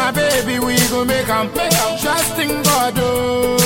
My baby, we go make 'em Trust in God, oh.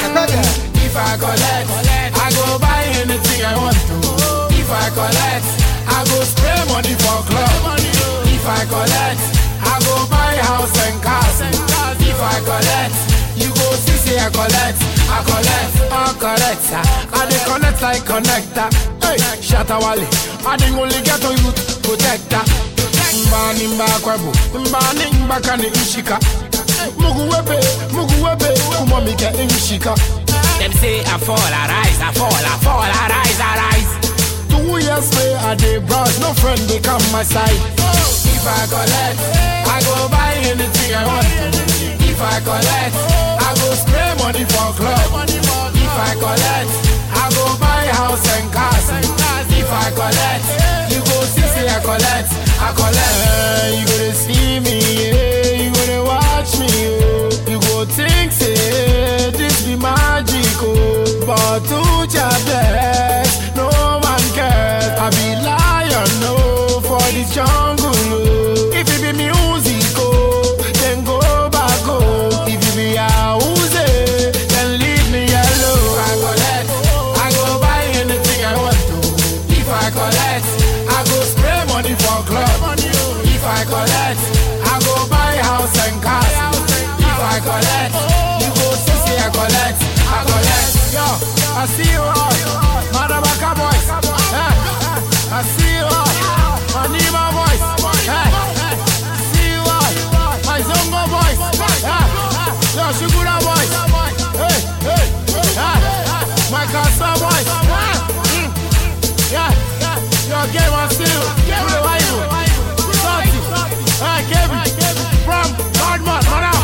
If I collect, I go buy anything I want to. If I collect, I go spray money for club. If I collect, I go buy house and cars. If I collect, you go see say I collect, I collect, I collect. I dey connect like connector. Hey, shatter wale, I dey only get to youth protector. Mbani mbakwabu, mbani mbakani ishika. Mugu webe, mugu webe, kumamika imshika. Them say I fall, I rise, I fall, I fall, I rise, I rise. Two years later, I dey browse, no friend they come my side. If I collect, I go buy anything I want. If I collect, I go spray money for club. If I collect, I go buy house and cars. If I collect, you go see say I collect, I collect. Eh, you gonna see me, yeah, you gonna watch me, oh. You go think say this be magic, oh. But to your best, no man cares. I be lion, no, for the jungle, oh. If it be music, oh, then go back, oh. If it be house, eh, then leave me alone. I collect, I go buy anything I want to. If I collect, I go spray money for club. If I collect, I go buy house and cars. If I collect, you go see say I collect, I collect. Yo, I see you all, Madabaka boys. Eh, I see you all, Manima boys. Eh, see you all, my Zongo boys. Eh, yo, Shugura boys. Hey, hey, eh, my Kasa boys. Eh, mm, yeah, yo, game on still. Who the rival? Salty. Eh, Kevin. From Godman, Madam.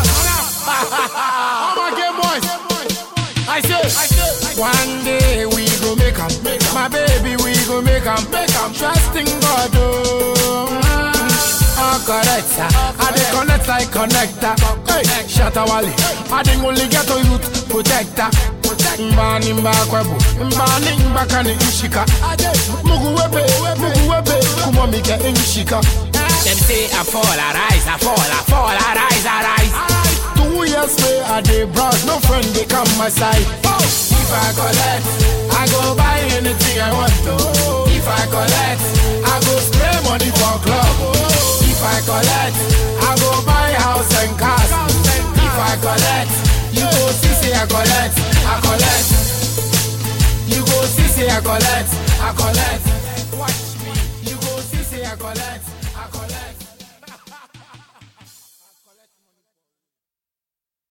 All my game boys. I say, one day we go make 'em. My baby, we go make 'em. Trust in God, oh. Oh, correct, sir. I dey connect like connector. Hey, shatter wale. I dey only get to youth protector. Mbani mbakwebu, mbani mbakani ishika. Mugu webe, mugu webe, kumamika imshika. Them say I fall, I rise, I fall, I fall, I rise, I rise. Two years later, I dey browse, no friend they come my side. If I collect, I go buy anything I want to. If I collect, I go spray money for club. If I collect, I go buy house and cars. If I collect, you go see say I collect, I collect. You go see say I collect, I collect.